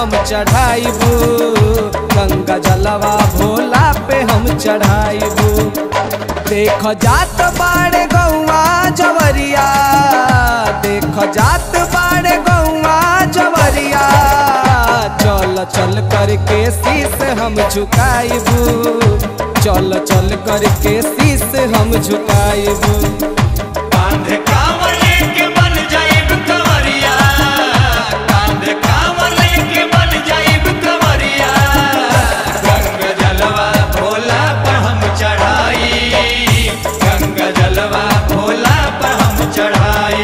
हम चढ़ाइबू गंगा जलवा भोला पे हम चढ़ाइबू देख जात बाड़े गौआ जवरिया देख जात बाड़े गौआ जवरिया चल चल करके शीस हम झुकाइबू चल चल करके शीस हम झुकाइबू कांधे कांवर लेके बन जाइब कंवरिया कांधे कांवर लेके बन जाइब कंवरिया गंगा जलवा भोला पर हम चढ़ाई गंगा जलवा भोला पर हम चढ़ाई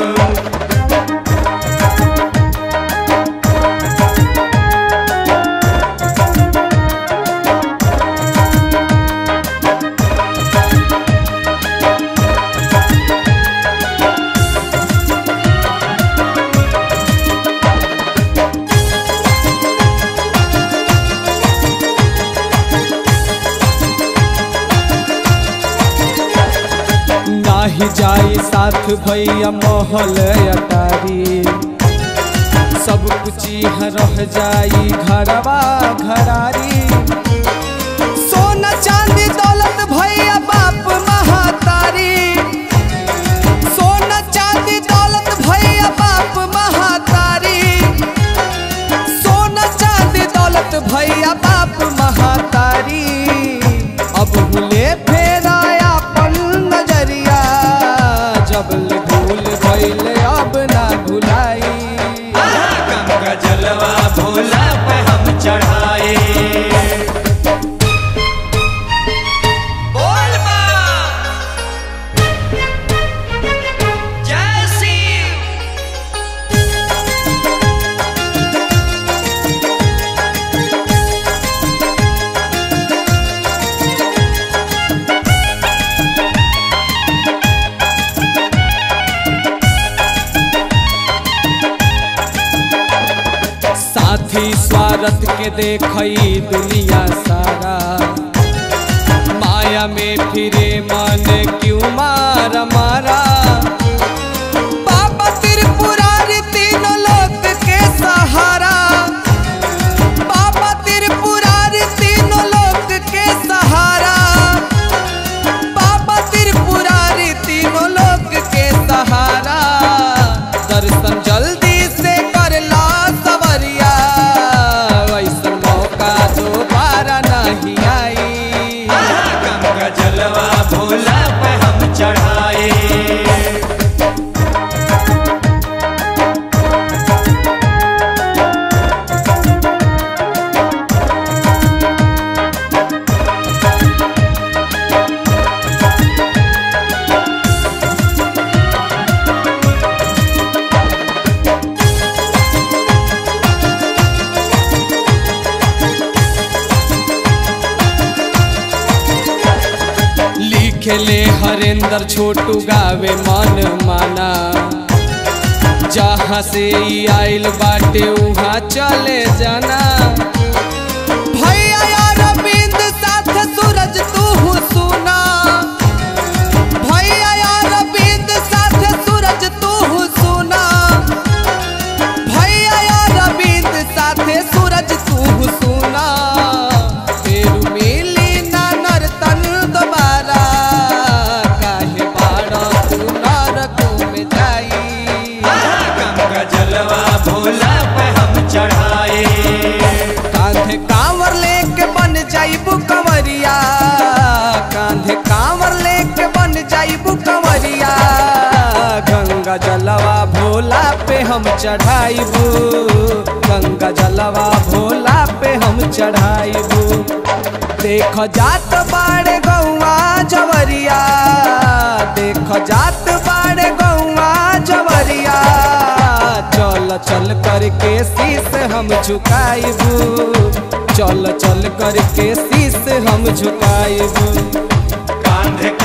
नाही जाई साथ भैया महल अटारी सब कुछ यहाँ रह जाई घरवा घरारी सोना चांदी दौलत भैया बाप महातारी सोना चांदी दौलत भैया बाप महातारी सोना चांदी दौलत भैया बाप महातारी अब भूले फेरा अपन नजरिया जब भूल भैले अब ना भुलाई गंगा जलवा भोला पे हम चढ़ाए बोल माँ जय शिव साथी स्वार्थ के देखई दुनिया सारा माया में फिरे मन क्यों मार मारा बाबा त्रिपुरारी तीनों लोक के सहारा बाबा त्रिपुरारी तीनों लोक के सहारा बाबा त्रिपुरारी तीनों लोक के सहारा दर्शन जल्दी से कर ला सवरिया वैसन मौका दोबारा नहीं आई गंगा जलवा भोला पे हम चढ़ाए लिखले हरेंद्र छोटू गावे मन माना जहाँ से ई आइल बाटे उहाँ चले जाना भैया यार बिंद साथ सूरज तू सुना भैया यार बिंद साथ सूरज तू सुना भैया यार बिंद साथे सूरज तू सुना फेरू मिली ना नर्तन दोबारा काहे बाड़ा तू नरक में जाई गंगा जलवा भोला पे हम चढ़ाए कांधे कांवर लेके बन जाइबू कंवरिया कांधे कांवर लेके बन जाइबू कंवरिया गंगा जलवा भोला पे हम चढ़ाइबू गंगा जलवा भोला पे हम चढ़ाइबू देख जात बाड़े गौआ जवरिया देख जात बाड़े गौआ जवरिया चल चल करके शीस हम झुकाइबू चल चल करके शीस हम झुकाइबू कांधे